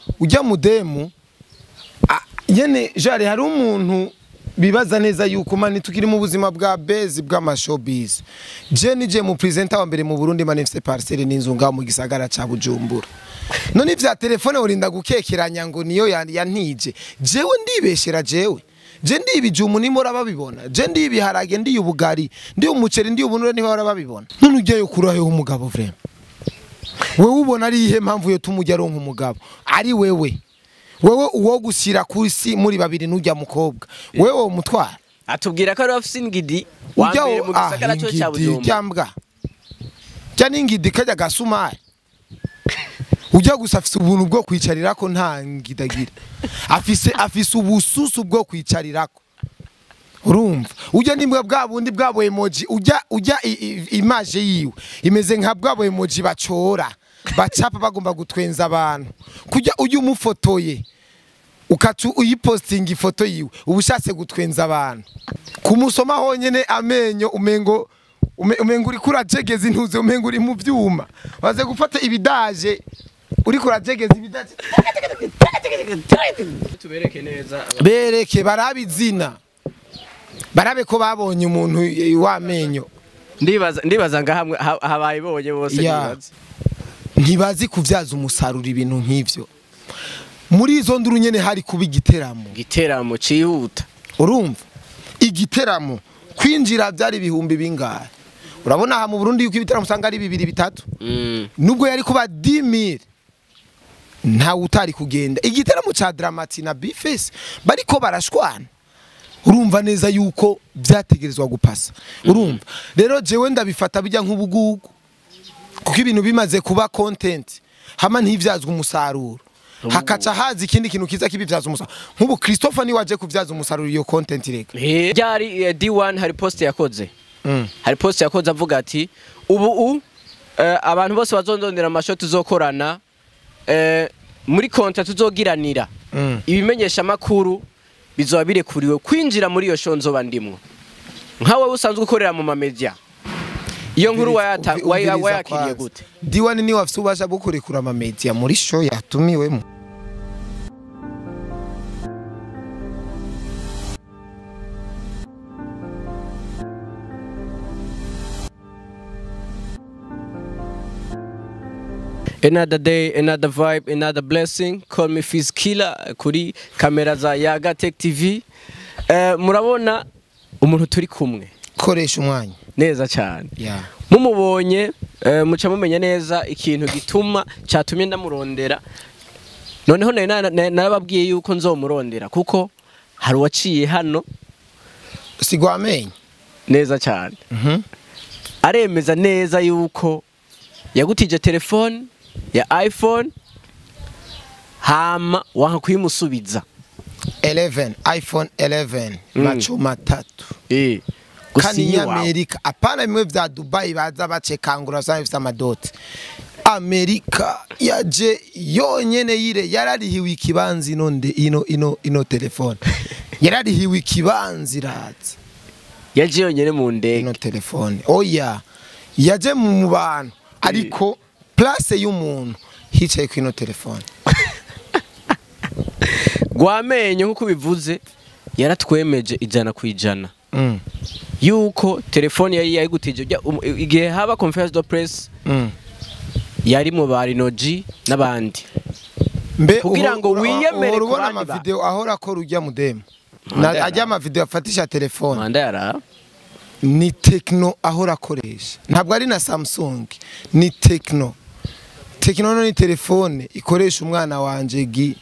ujya mudemu a- nyene jare hari umuntu bibaza neza yuko mani tukiri mu buzima bwa bezi bw'amashowbiz je nije mu presenter wa mbere mu Burundi mani mfite parcelle n'inzu ngaho mu gisagara ca Bujumbura none ivya telefone urinda gukekeranya ngo niyo ya- yantije jewe ndibeshera jewe je ndi ibijumu nimora babibona je ndi ibiharage ndi ubugari ndi umuceri ndi ubunure niho babibona none ujyayo kurayo umugabo vraiment wewe ubona ari ihe mpamvu yo tumujya aronka umugabo ari wewe wewe uwo gushyira ku isi muri babiri n'ujya mukobwa wewe umutwara atubwira ko ari afise ingidi wa ujya mbere mu gisagara cyo cya Bujumbura cyambwa cya n'ingidi kajya gasumari ujya gusa afise ubuntu bwo kwicarirako nta ngidagira afise afise ubususu bwo kwicarirako urumva ujya nimbwa bwa bundi bwa bo emoji ujya ujya i- i- imaje yiwe imeze nka bwa bo emoji bacora bacapa bagomba gutwenza abantu kujya ujya umufotoye ukacu uyipostinga ifoto yiwe uba ushatse gutwenza abantu kumusoma honyene amenyo umengo ume- umengo uri kurajegeza intuze umengo uri mu byuma waze gufata ibidaje uri kurajegeza ibidaje tubereke neza bereke barabe izina barabe ko babonye umuntu eh, w'amenyo ndibaza ndibaza nga hamwe ha- habaye bonye bose Ya. ndibaza. ntibazi kubyaza umusaruro ibintu nk'ivyo muri izo nduru nyene hari kuba igiteramo igiteramo cihuta urumva igiteramo kwinjira byari ibihumbi bingahe urabona aha mu Burundi yuko ibiteramo usanga ari bibiri bitatu Mm. nubwo yari kuba 10000 ntawe utari kugenda igiteramo ca Dramati na Bifes bariko barashwana urumva neza yuko byategerezwa gupasa urumva rero jewe ndabifata bijya nk'ubugugu kuko ibintu bimaze kuba content hama ntivyazwa umusaruro hakaca haza ikindi kintu kiza kibivyaza umusaruro nk'ubu Christopher ni waje kuvyaza umusaruro iyo content reka Eh, ryari eh, D1 hari post yakoze Mm. hari post yakoze avuga ati ubu u eh, abantu bose bazondondera amasho tuzokorana eh, muri konta tuzogiranira Mm. ibimenyesha makuru bizoba birekuriwe kwinjira muri iyo show nzoba ndimwo nkawe usanzwe ukorera mu mamedia iyo nkuru wayata- Umvi- waya- umviriza wayakiriye kwanza. gute diwani niwe afite ububasha bwo kurekura amamedia muri show yatumiwemo another day another vibe another blessing call me Fizz Killer kuri kamera za Yaga Tech TV eh, murabona umuntu turi kumwe koresha umwanya neza cyane yeah. mumubonye eh, muca mumenya neza ikintu gituma cyatumye ndamurondera noneho nari na- na- narababwiye yuko nzomurondera kuko hari uwaciye hano sigwa amenyo neza cyane Mhm. aremeza neza yuko yagutije telefone ya iphone hama wanka kuyimusubiza 11 iphone 11 maco matatu Eh, kandi gusinya iwawe. amerika apana bimwe vya dubai baza bacekangura usanga bifite amadoti amerika yaje yonyene yire yararihiwe ikibanza ino nde ino ino ino telefone yararihiwe ikibanza iraza yaje yonyine mu ndege ino telefone oya yaje mu bantu ariko place y'umuntu hicaye ku ino telefone rwamenyo nk'uko bivuze yaratwemeje ijana ku ijana mm. yuko telefone yari yayigutije ujya- um- igihe haba conference de presse mm. yari mu ba Rinoji n'abandi mbe Kugira uhora- ngo uhora- wiyemere uhora ku ubona bandi amavideo ahora akora ujya mudemu Mandela. ajya amavideo afatisha telefone Manda yara ni tekino ahora akoresha ntabwo ari na samsung ni tekino tekino no ni telefone ikoresha umwana wanje gi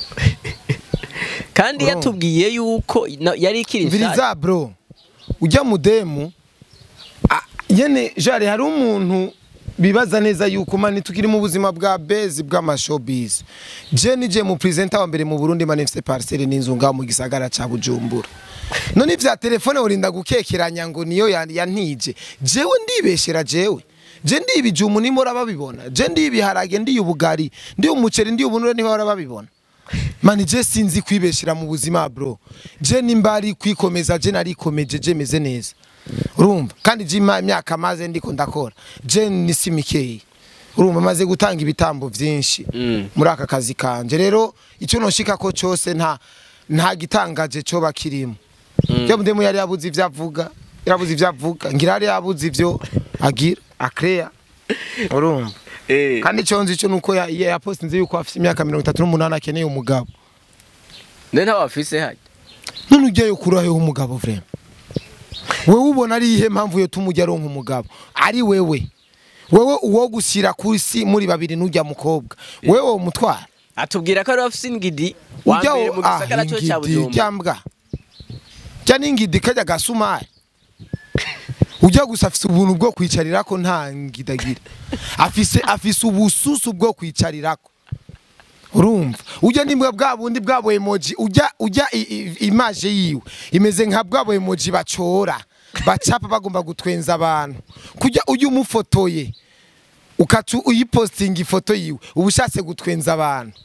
kandi Urumva? yatubwiye yuko na- yari ikiri nshya mviriza bro ujya mudemu a- yene jare hari umuntu bibaza neza yuko mani tukiri mu buzima bwa bezi bw'amashowbiz je nije mu presenter wa mbere mu Burundi mani mfite parcelle n'inzu ngaho mu gisagara ca Bujumbura none ivya telefone urinda gukekeranya ngo niyo ya- yantije jewe ndibeshera jewe je ndi ibijumu nimora babibona je ndi ibiharage ndi ubugari ndi umuceri ndi ubunure niho bara babibona mani je sinzi kwibeshera mu buzima bro je nimba ari kwikomeza je narikomeje je meze neza urumva kandi je ima- imyaka maze ndiko ndakora je ni simikeyi urumva maze gutanga ibitambo byinshi Mm. muri aka kazi kanje rero icyo noshika ko cyose nta nta gitangaje cyo bakirimo Mm. byo mudemu yari yabuze ivyo avuga yarabuze ivyo avuga ngira yari yabuze ivyo agira akreya urumva Eh. kandi icyo nzi cyo nuko ya- ya- yapostinze yuko afite imyaka mirongo itatu n'umunani akeneye umugabo none nta wafise hajya none ujyayo kuraho umugabo vrema wewe ubona ari ihe mpamvu yo tumujya aronka umugabo ari wewe wewe uwo gushyira ku isi muri babiri n'ujya mukobwa wewe wo mutwara atubwira ko ari wafise ingidi wa ujya mbere mu gisagara cyo cya ingidi Bujumbura cyambwa jya n'ingidi kajya gasumari ujya gusa afise ubuntu bwo kwicarirako nta ngidagira afise afise ubususu bwo kwicarirako urumva ujya nimbwa bwa bundi bwa bo emoji ujya ujya i- i- imaje yiwe imeze nka bwa bo emoji bacora bacapa bagomba gutwenza abantu kujya ujya umufotoye ukacu uyipostinga ifoto yiwe uba ushatse gutwenza abantu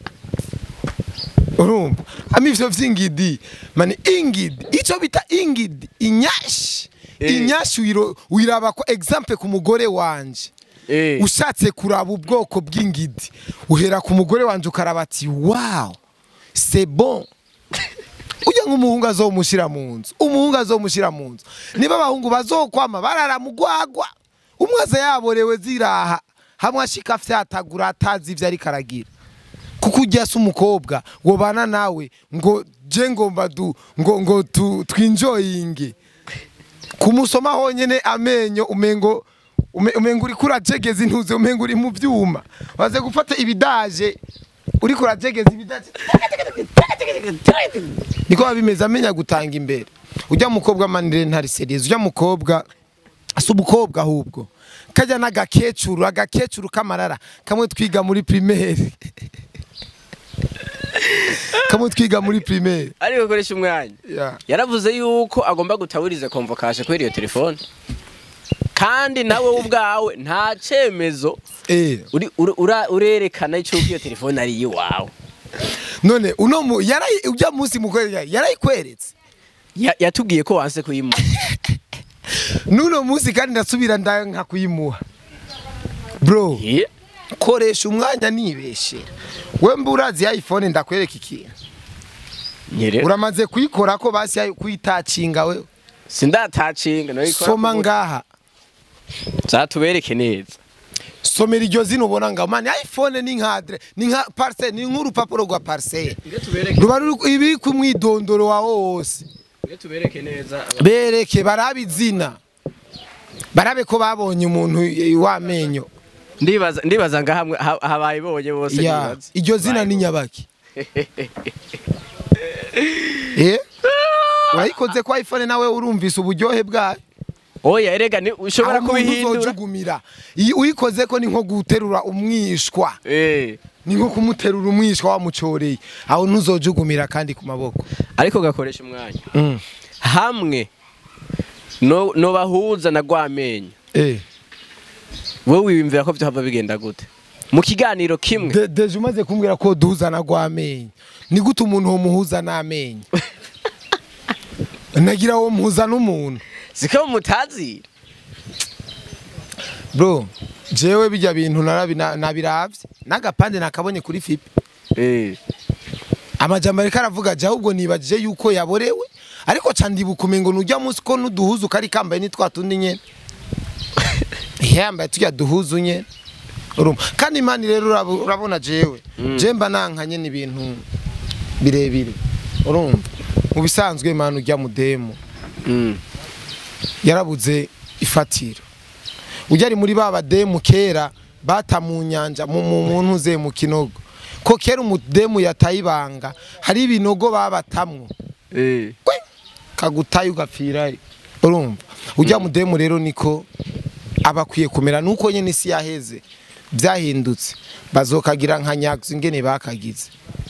urumva ama ivyo vy'ingidi mani ingidi ico bita ingidi inyashi Eh. inyashi wiro- wiraba ko example ku mugore wanje Eh. ushatse kuraba ubwoko bw'ingidi uhera ku mugore wanje ukaraba ati wow c'est bon ujya nk'umuhungu azomushyira mu nzu umuhungu azomushyira mu nzu niba abahungu bazokwama barara mugwagwa umwe aza yaborewe ziraha hamwe ashika afyatagura atazi ivyo ariko aragira kuko ujya se umukobwa wobana nawe ngo je ngomba du ngo ngo tu, twinjoyinge kumusoma honyene amenyo umengo ume- umengo uriko urajegeza intuze umengo uri mu vyuma waze gufata ibidaje uriko urajegeza ibidaje niko babimeze amenya gutanga imbere ujya mukobwa manire ntari serious ujya mukobwa asa umukobwa ahubwo kajya n'agakecuru agakecuru k'amarara kamwe twiga muri primaire kamwe twiga muri primaire ariko koresha umwanya yeah. yaravuze yuko agomba gutaburiza konvokashe kuri iyo telefone kandi nawe ubwawe nta cemezo eh. uri- uri- ura- urerekana icyo iyo telefone ari iyiwawe none uno mu yarayi ujya munsi mukwereka yarayikweretse Ya- yatubwiye ko wanse kuyimuha nuno munsi kandi ndasubira nda nka kuyimuha bro Ye? koresha umwanya nibeshera we mba urazi ya iphone ndakwereka ikintu nyere uramaze kuyikora ko basi yayi- kuyitacinga we sindatacinga nariko soma ngaha zatubereke neza somera iryo zina ubona nga mani iphone ni nka adre ni nka parcelle ni nk'urupapuro rwa parcelle ruba ruri ibi ku mwidondoro wawe wose tubereke neza bereke barabe izina barabe ko babonye umuntu eh, w'amenyo ndibaza ndibaza nga hamwe ha- habayibonye bose ya nibaza. iryo zina ni nyabaki eh wayikoze kwa iphone nawe urumvise uburyohe bwayo oya erega ni ushobora Aho umuntu kubihindura uzojugumira iyi uyikoze ko ni nko guterura umwishwa Eh, ni nko kumuterura umwishwa wamucoreye aho ntuzojugumira kandi ku maboko ariko gakoresha umwanya hamwe no no bahuza na gwamenyo eh wowe wiyumvira ko byahava bigenda gute mu kiganiro kimwe De- deje umaze kumbwira ko duhuzana gw'amenyo ni gute umuntu womuhuza n'amenyo nagira wo muhuza n'umuntu siko mutazira bro jewe bijya bintu narabi- na- nabiravye n'agapande nakabonye kuri fipi eh amajambo ariko aravuga je ahubwo nibajije yuko yaborewe ariko ca ndibuka umengo nujya munsi ko nuduhuzu kari kambaye ni twa tundi nyene yambaye tujya duhuzu nyene urumva kandi imana rero urabu- urabona jewe je mba nankanye n'ibintu birebire urumva mu bisanzwe imana ujya mudemu mm. yarabuze ifatiro ujya ari muri ba bademu kera bata mu nyanja mu mu- mu ntuze mu kinogo ko kera umudemu yataye ibanga hari ibinogo babatamwo eh kwe kagutaye ugapfirayo urumva ujya mudemu rero niko aba akwiye kumera nuko nyine isi yaheze byahindutse bazokagira nka nyagzi ingene bakagize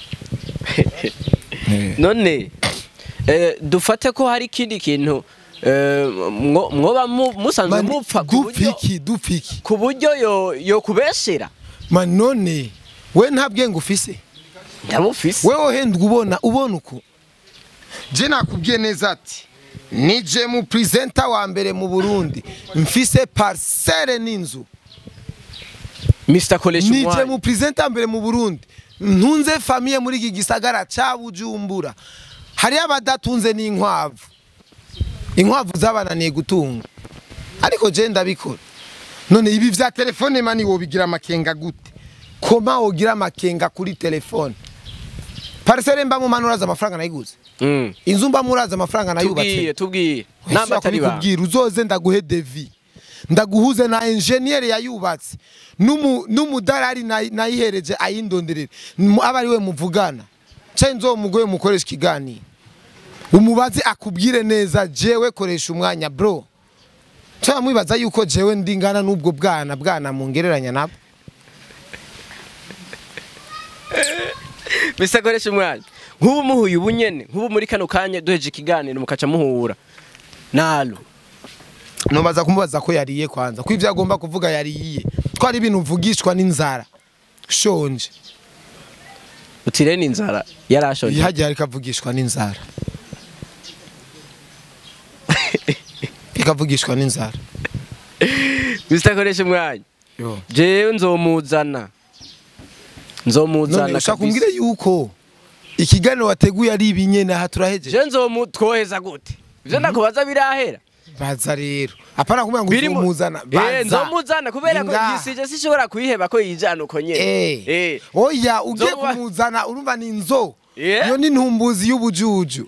Eh. none eh, dufate ko hari ikindi kintu eh, mwo- mwoba mu- musanzwe Mani, mupfa ku buryo dupfiki dupfiki ku buryo yo yo kubeshera man none we nta bwenge ufise ndabufise wewe uhendwa ubona ubona uko je nakubwiye neza ati nije mu presenter wa mbere mu Burundi mfise parcelle n'inzu Mr koresha nije umwanya mu presenta mbere mu Burundi ntunze famiye muri iki gisagara ca Bujumbura hari abadatunze n'inkwavu inkwavu zabananiye gutunga ariko je ndabikora none ibi vya telefone mani wobigira amakenga gute koma wogira amakenga kuri telefone parcelle mba mu manuraza amafaranga nayiguze Mm. inzu mba muraza amafaranga tubwiye nayubatse tubwiye namba atari ba kubikubwira uzoze ndaguhe devi ndaguhuze na enjeniyeri yayubatse n'umu- n'umudarari nayi- nayihereje ayindonderere Mu- aba ari we muvugana cyangwa nzomugoye mukoresha ikiganiro umubaze akubwire neza jewe koresha umwanya bro cyangwa mwibaza yuko jewe ndingana n'ubwo bwana bwana mungereranya nabo Mr koresha umwanya nk'ubu muhuye ubu nyene nk'ubu muri kano kanya duheje ikiganiro mukaca muhura nalo nobaza kumubaza ko yariye kwanza ko ivyo agomba kuvuga yariye ko ari ibintu mvugishwa n'inzara shonje utirene inzara yarashoje hagiye hariko avugishwa n'inzara ikavugishwa n'inzara Mr koresha umwanya jewe nzomuzana nzomuzana none ushaka kabisa. kumbwire yuko ikiganiro wateguye ari ibinyene aha turahejeje je nzomutwoheza gute ivyo ndakubaza birahera baza rero apana kumubwira ngo Biri mu- uzomuzana Eh, nzomuzana kubera ko Inga. yisije sishobora kuyiheba ko yijana uko nyene Eh. Eh. oya ugiye Nzomuba- kumuzana urumva ni inzo Yeah. iyo ni ntumbuzi y'ubujuju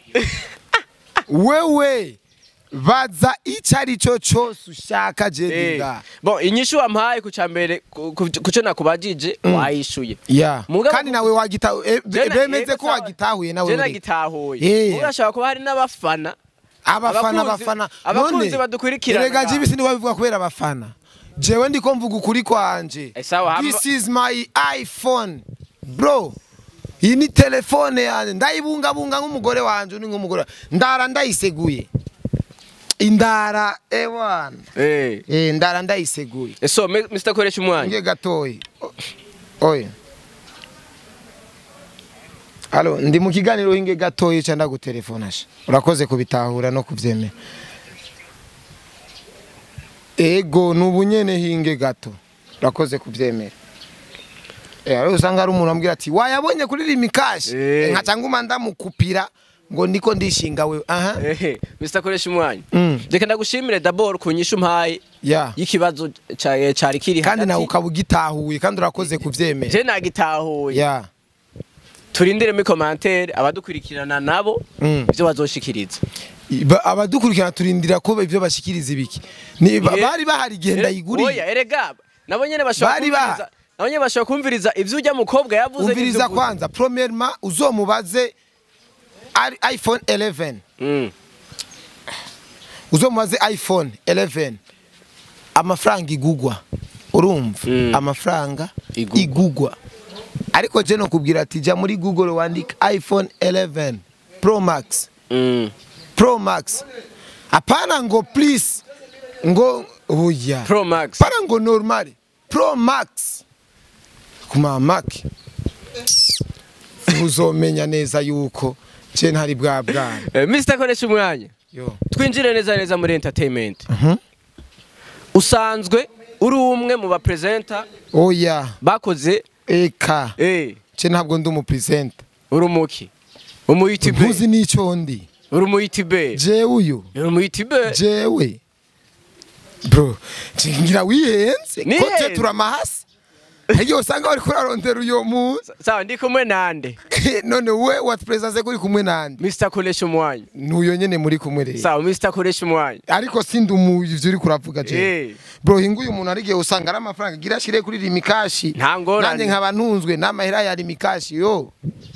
wewe baza icyo ari cyo cyose ushaka Eh. jedinga bon inyishu wampaye ku cambere ku- ku- kuco nakubajije wayishuye ya Mugabo- kandi nawe wagitahuye eh, be- Jena- bemeze yego ko sawa. wagitahuye nawe je uri. nagitahuye Eh. urashobora kuba hari n'abafana abafana Abakunzi- abafana abakunzi badukurikirana erega ngaho. jibi sindi babivuga kubera abafana jewe ndiko mvuga ukuri kwanje Eh, sawa, hama- this is my iphone bro iyi ni telefone yanjye ndayibungabunga nk'umugore wanje ni nk'umugore ndara ndayiseguye indara ewana eh eh ndara ndayiseguye so me- Mr koresha umwanya nge gatoyi O- oya Halo, ndi mu kiganiro hinge gatoyi ca ndagutelefona sha. Urakoze kubitahura no kuvyemera. Ego nubunyene hinge gato. Urakoze kuvyemera. Eh, ari usanga ari umuntu ambwira ati wayabonye kuri rimikashi. Eh. Nkaca nguma ndamukupira ngo ndiko ndishinga wewe. Aha. eh Mr koresha umwanya Mm. reka ndagushimire d'abord ku nyishu mpaye Ya. y'ikibazo ca- cari kiri Kandi nawe hagati ukaba ugitahuye kandi urakoze kuvyemera. je nagitahuye Ya. turindire muri commentaire abadukurikirana nabo Mm. ivyo bazoshikiriza Ba- abadukurikirana turindira ko ivyo bashikiriza ibiki ni ba- Eh, bari bahari genda Eh, yiguriye oya erega nabo nyene bashobora Bari ba- kumviriza nabo nyene bashobora kumviriza ivyo urya mukobwa yavuze umviriza n'ivyo uvuze. kwanza premièrement uzomubaze ari iphone 11 Mm. uzomubaze iphone 11 amafaranga igugwa urumva Mm. amafaranga Igugwa. igugwa ariko je no kubwira ati ja muri google wandika iphone 11 pro max Mm. pro max apana ngo please ngo oya Pro Max para ngo normal pro max kuma mac uzomenya neza yuko je ntari bwa bwana Eh, Mr koresha umwanya yo twinjire neza neza muri entertainment Mhm. usanzwe uri umwe mu bapresenta oya bakoze eka eh je ntabwo ndi umupresenta uri umuki umu ntuzi YouTuber n'ico ndi uri umu YouTuber jewe uyu uri umu YouTuber jewe bro je ngira wihenze ko Nihenze. je turamahasi Iyo usanga wari kurarondera uyo muzi sawa ndi kumwe nande none we watupresence kuri kumwe nande Mr koresha umwanya nuyo nyene muri kumwe rero sawa Mr koresha umwanya ariko sindi umu ivyo uri kuravuga je Eh. bro hinguye umuntu ari gihe usanga ari amafaranga gira shire kuri rimikashi Nta ngorane. nanjye nkaba ntunzwe n'amahera ya rimikashi yo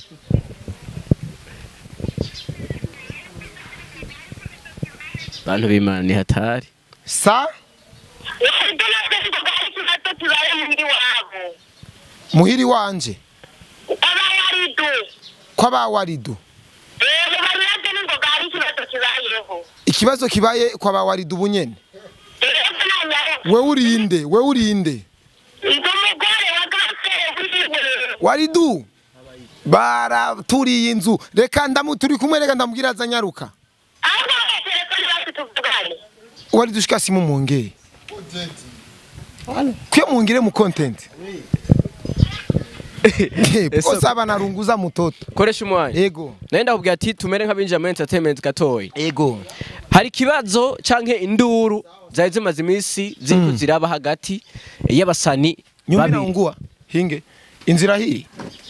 bantu b'Imana ni hatari sa ibyo nabyo bivuga ari ikibazo kibaye muri wabo muhiri wanje abawaridu kw'abawaridu rero bariyabyo n'ingoga hari ikibazo kibayeho ikibazo kibaye kw'abawaridu bunyene rero nanyare we urinde we urinde ndi umugore wa gasere wiwe waridu baraturiye inzu reka ndamu turi kumwe reka ndamubwira aza nyaruka ahubwo telefone bacu tuvugane waridu shika simu mwongeye kwiyo mungire mu content Eh, Ese- bose abana runguza mutoto koresha umwanya ego nayo ndakubwira ati tumere nk'abinjira muri entertainment gatoya ego hari ikibazo canke induru zari zimaze iminsi ziriko ziraba hagati y'abasani nyumira babiri. ungua hinge inzira hii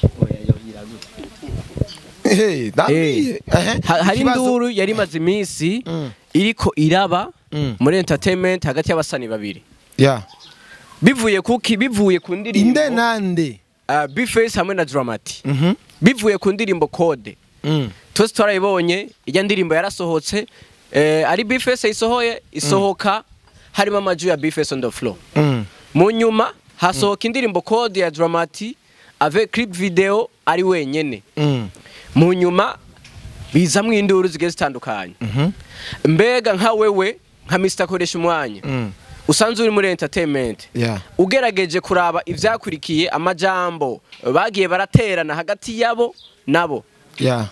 Eh, ndabwiye. Ehe, Ha- hari ikibazo- induru yari imaze iminsi Mm. iriko iraba Mm. muri entertainment hagati y'abasani babiri ya bivuye kuki bivuye ku ndirimbo inde nande uh, Bface hamwe na Dramati Mhm. bivuye ku ndirimbo Code Mm. twese twarayibonye ijya ndirimbo yarasohotse eh, ari Bface isohoye isohoka harimo amaju ya Bface on the floor Mm. mu nyuma hasohoka indirimbo Code ya Dramati avec clip video ari wenyene Mm. mu nyuma bizamwo induru zigiye zitandukanye Mhm. mbega nka wewe nka Mr koresha umwanya Mm. usanzwe uri muri entertainment ya ugerageje kuraba ivyakurikiye amajambo bagiye baraterana hagati yabo nabo ya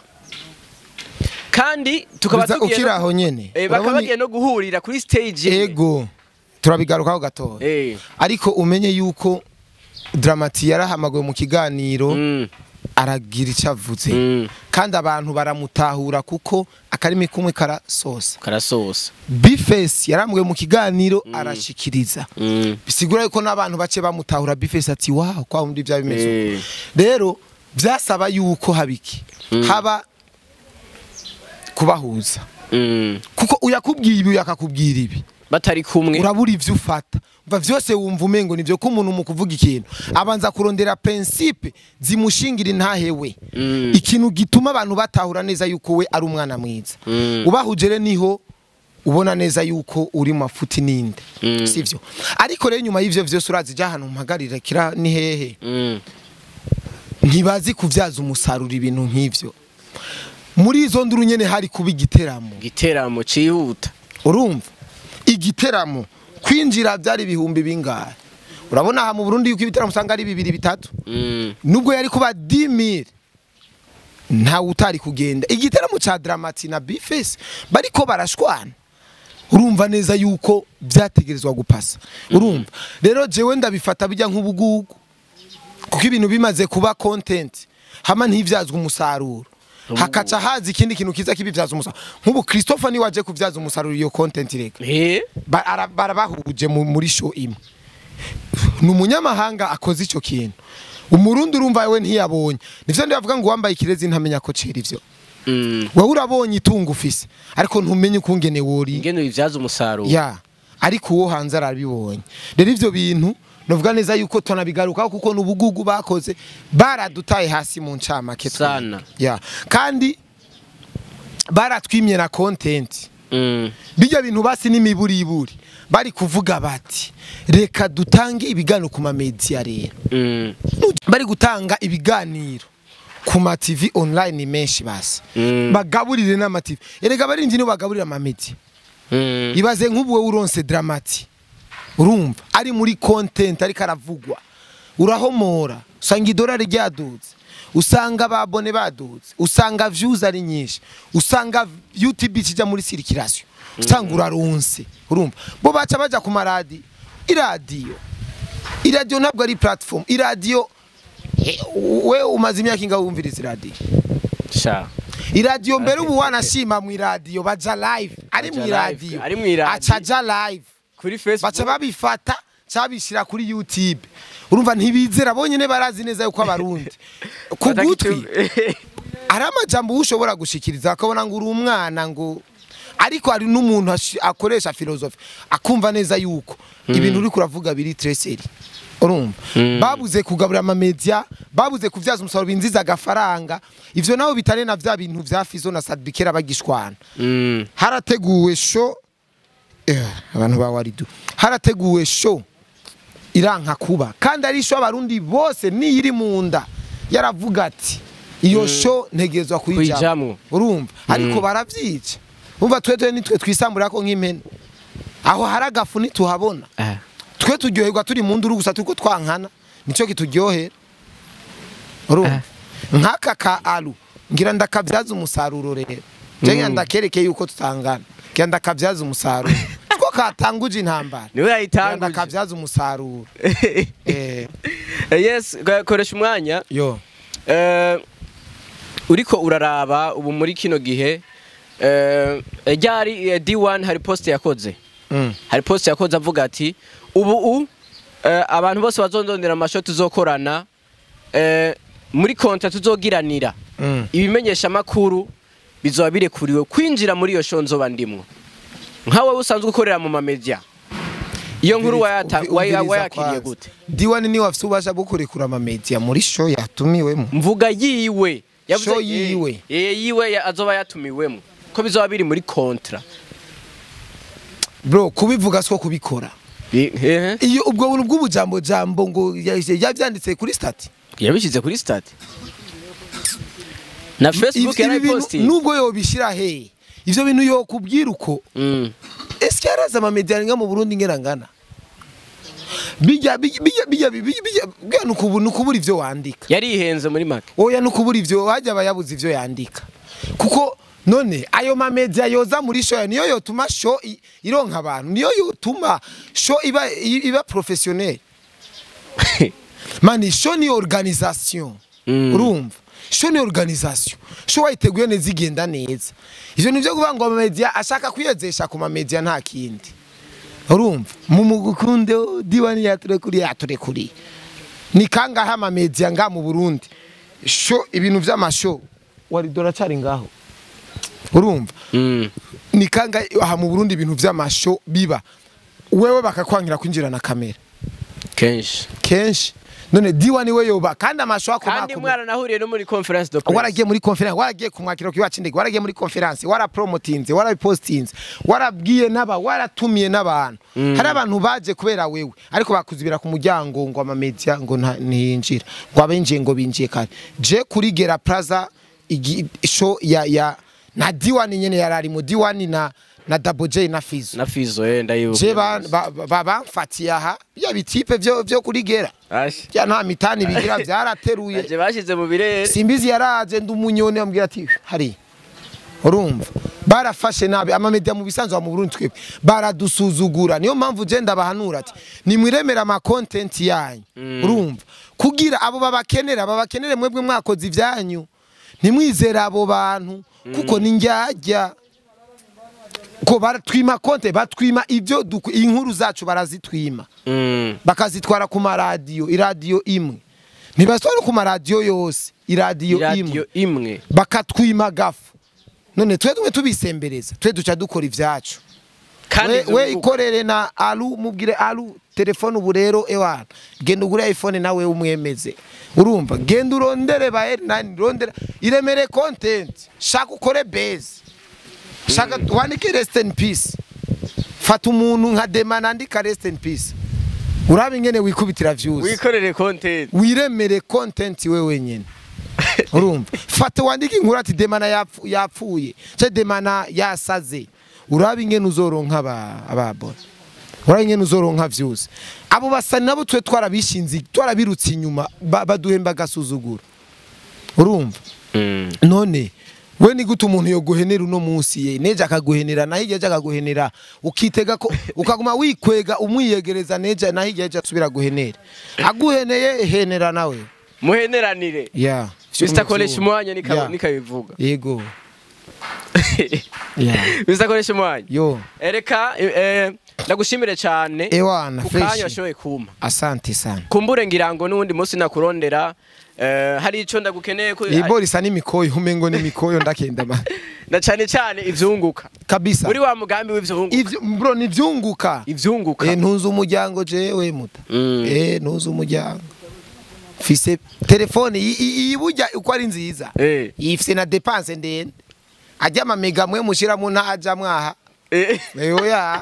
kandi tukaba Biza tugiye ukiri no- aho nyene eh, bakaba Urabona- bagiye no guhurira kuri stage imwe. ego turabigarukaho gatoya eh ariko umenye yuko dramati yarahamagawe mu kiganiro mm, aragira icyo avuze mm, kandi abantu baramutahura kuko akarimi kumwe karasosa karasosa bifesi yarambuwe mu kiganiro arashikiriza mm, bisigura yuko n'abantu bake bamutahura bifesi ati waho kwa wundi bya bimeze eh, uko." rero byasaba yuko habiki haba kubahuza mm. kuko uyakubwiye ibi uyakakubwira ibi batari kumwe urabura ivyo ufata umva vyose wumva umengo nivyo ko umuntu mu kuvuga ikintu abanza kurondera principe zimushingira intahewe Mm. ikintu gituma abantu batahura neza yuko we ari umwana mwiza Mm. ubahuje rero niho ubona neza yuko uri mu mafuti ninde Mm. sivyo ariko rero nyuma y'ivyo vyose urazi ja ahantu mpagarira kira ni hehe Mm, ntibazi kuvyaza umusaruro ibintu nk'ivyo muri izo nduru nyene hari kuba igiteramo igiteramo cihuta urumva igiteramo kwinjira byari ibihumbi bingahe urabona aha mu Burundi yuko ibiteramo usanga ari bibiri bitatu Mm, nubwo yari kuba 10000 ntawe utari kugenda igiteramo ca Dramati na Bface bariko barashwana urumva neza yuko byategerezwa gupasa urumva rero jewe ndabifata bijya nk'ubugugu kuko ibintu bimaze kuba content hama ntivyazwa umusaruro hakaca haza ikindi kintu kiza kibivyaza umusaruro nk'ubu Christopher ni waje kuvyaza umusaruro iyo content reka eh, Ba- ara- barabahuje mu- muri show imwe ni umunyamahanga akoze icyo kintu umurundi urumva we ntiyabonye nivyo ndavuga ngo wambaye ikirezi ntamenya ko cera ivyo mm. wowe urabonye itungo ufise ariko ntumenye ukungene wori ingene bivyaza umusaruro ya ariko uwo hanze arabibonye rero ivyo bintu novuga neza yuko tunabigarukaho kuko n'ubugugu bakoze baradutaye hasi mu ncamake twe. Sana. ya kandi baratwimye na content Mm, bijya bintu basi n'imiburiburi bari kuvuga bati reka dutange ibiganiro ku mamediya rero mm, bari gutanga ibiganiro ku ma TV online menshi basi Mm. bagaburire n'ama TV erega barinzi no bagaburira ama media mm. ibaze nk'ubu wowe uronse dramati urumva ari muri content ariko aravugwa urahomora usanga idolari ryadutse usanga babone badutse usanga views ari nyinshi usanga YouTube kijya muri circulation usanga uraronse urumva bo baca baja ku maradi iradiyo iradiyo ntabwo ari platform iradiyo eh, we umaze imyaka ingahe wumviriza iradiyo sha iradiyo mbere ubu wanashima mu iradiyo baja live ari mu Baja iradiyo live, ari mu iradiyo. acaja live kuri facebook baca babifata cabishira kuri youtube urumva ntibizera bonyene barazi neza yuko abarundi ku Bataka gutwi icyo- ari amajambo ushobora gushikiriza akabona ngo uri umwana ngo ariko hari n'umuntu ashi- akoresha filozofi akumva neza yuko ibintu uri kuravuga biri treseri urumva babuze kugaburira amamedia babuze kuvyaza umusaruro binziza agafaranga ivyo nabo bitare na vya bintu vya fizo na sadbikera bagishwana Mm, harateguwe show eh, abantu ba waridu harateguwe show iranka kuba kandi ari show abarundi bose niyiri mu nda yaravuga ati iyo show ntegerezwa kuyijamwo Kuyijamwo. urumva ariko baravyica umva twetwe nitwe twisambura ko nk'impene aho hari agafu ntituhabona ah, twe turyoherwa turi mu nduru gusa turiko twankana nicyo kituryohera urumva nk'aka ka alu ngira ndakabyaza umusaruro rero ngira ndakereke yuko tutangana ngira ndakabyaza umusaruro two katanguje intambara niwe Rwanda yayitanguje akabyaza umusaruro eh yes ga- koresha umwanya yo Eh, uriko uraraba ubu muri kino gihe eh, ryari eh, D1 hari post yakoze mm. hari post yakoze avuga ati ubu u eh, abantu bose bazondondera amasho tuzokorana eh, muri konta tuzogiranira Mm. ibimenyesha makuru bizoba birekuriwe kwinjira muri iyo show nzoba ndimwo nkawe usanzwe ukorera mu mamedia iyo nkuru wayata- Umviriza waya- wayakiriye kwanza. gute diwani niwe afite ububasha bwo kurekura amamedia muri show yatumiwemo mvuga yiwe Yavuze- Show yiwe. eh, eh, yiwe ya- azoba yatumiwemo ko bizoba biri muri kontra bro kubivuga siko kubikora Eh, eh, iyo ubwo buntu bw'ubujambo jambo ngo ya- yabyanditse kuri stati yabishyize kuri stade na facebook Ibi- ibi bintu yarayipostinze nubwo yobishira he ivyo bintu yokubwira uko Mm. eske yaraza amamedia nga mu Burundi ngena ngana bijya bijya bijya bijya bijya bijya bwa nukubu nukubura ivyo wandika yarihenze muri make oya nukubura ivyo hajya abayabuze ivyo yandika kuko none ayo mamedia yoza muri show niyo yotuma show i- ironka abantu niyo yotuma show iba i- iba professionnel mani show ni organisation Mm. urumva show ni organisation show wayiteguye neza igenda neza ivyo nivyo kuvuga ngo amamedia ashaka kwiyezesha ku mamedia nta kindi urumva mu mugukunde diwani yature kuri yature kuri ni kangahe amamedia nga mu Burundi show ibintu vy'amashow wari doracari ngaho urumva Mm. ni kangahe aha mu Burundi ibintu vy'amashow biba wewe bakakwangira kwinjira na kamera kenshi kenshi none diwani we yoba kandi amashow kandi akomakomeye mwaranahuriye no muri conference de presse waragiye muri conference waragiye ku mwakiro kiwacu indege waragiye muri conference warapromotinze warabipostinze warabwiye n'aba waratumiye n'abantu hari abantu baje kubera wewe ariko bakuzibira ku muryango ngo amamedia ngo nta- ntiyinjira ngo abenjiye ngo binjiye kare je kuri Gera Plaza igi- show ya ya na diwani nyene yarari mu diwani na na Double J na Fizo na fizo eh ndayibuka je ba- ba- ba- bamfatiye aha bya bitipe vyo vyo kuri Gera Ashi. bya nta mitani bigira byarateruye Aje bashize mu birere simbizi yaraje ndi umunyoni ambwira ati hari urumva barafashe nabi amamedia mu bisanzwe mu Burundi twebwe baradusuzugura niyo mpamvu je ndabahanura ati nimwiremera ama content yanyu urumva kugira abo babakenera babakenere mwebwe mwakoze ivyanyu ntimwizere abo bantu kuko ni njyajya ko baratwima konte batwima ibyo duku- inkuru zacu barazitwima Mm. bakazitwara ku maradiyo iradiyo imwe ntibazitwara ku maradiyo yose iradiyo imwe radio imwe bakatwima gafu none twe tumwe tubisembereza twe duca dukora ivyacu kandi we, ivyo we bivuga. ikorere na alu mubwire alu telefone ubu rero ewana genda ugure iphone nawe umwemeze urumva genda urondere ba nani rondera iremere content shaka ukore base shaka wandike rest in peace fata umuntu nka demana andika rest in peace urabe ingene wikubitira views wikorere content wiremere content we wenyene urumva fata wandike inkuru ati demana yapfu- yapfuye ce demana yasaze urabe ingene uzoronka aba- ababona urabe ingene uzoronka views abo basani nabo twe twarabishinze twarabirutse inyuma ba- baduhemba agasuzuguro urumva Mm. none we ni gute umuntu yoguhenera uno munsi ye neje akaguhenera naho igihe akaguhenera ukitega ko ukaguma wikwega umwiyegereza neje naho igihe asubira guhenera aguheneye henera nawe muheneranire yeah Mr. koresha umwanya nika- Yeah. nikabivuga yego yeah Mr. koresha umwanya yo ereka eh, ndagushimire cyane ewana ku kanya fresh washoboye kumpa asante sana kumbure ngira ngo n'uwundi munsi nakurondera eh, hari icyo ndagukeneye ko ibo risa n'imikoyo umengo n'imikoyo ndakenda ma na cyane cyane ivyunguka kabisa muri wa mugambi w'ivyunguka ivyo bro nivyunguka ivyunguka eh ntuzi umuryango jewe muta Mm. eh ntuzi umuryango fise telefone iyi- iyi iyi burya uko ari nziza Eh. ifise na depense ndende ajya amamega mwe mushiramo ntaja mwaha Eh, oya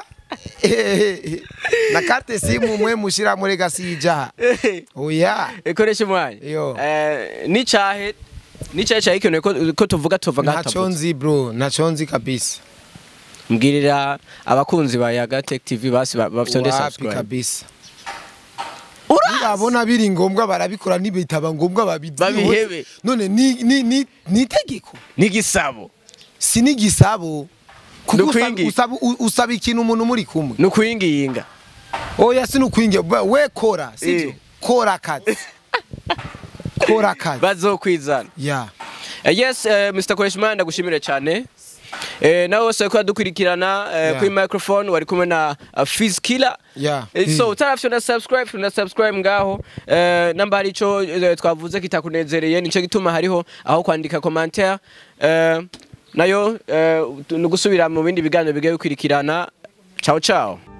na carte simu mwe mushiramo rega sijaha eh, oya eh, koresha umwanya Yo. Eh, n'icahe n'icahe cyahikeneye ko ko tuvuga tuva ntaco ngatavuze nzi bro ntaco nzi kabisa mbwirira abakunzi ba Yaga Tech TV basi ba- bafite wapi subscribe kabisa urazi babona biri ngombwa barabikora nibitaba ngombwa babivyihoze. Babihebe. none ni ni ni ni itegeko n'igisabo si n'igisabo kuko usaba- Nukwingi. usaba u- usaba ikintu umuntu muri kumwe ni ukuyingiyinga oya sinukwinge ba- we kora sivyo Eh. kora akazi kora akazi bazokwizana ya Eh, yes eh, Mr Koreshimana ndagushimire cyane Eh, nawe wose ko yadukurikirana eh, Yeah. kuri microphone wari kumwe na uh, Fizz Killer Yeah. Eh, so Mm. utarafyo na subscribe na subscribe ngaho eh, namba hari ico eh, twavuze kitakunezereye nico gituma hariho aho kwandika commentaire eh, nayo eh, ni gusubira mu bindi biganiro bigiye bikurikirana ciao ciao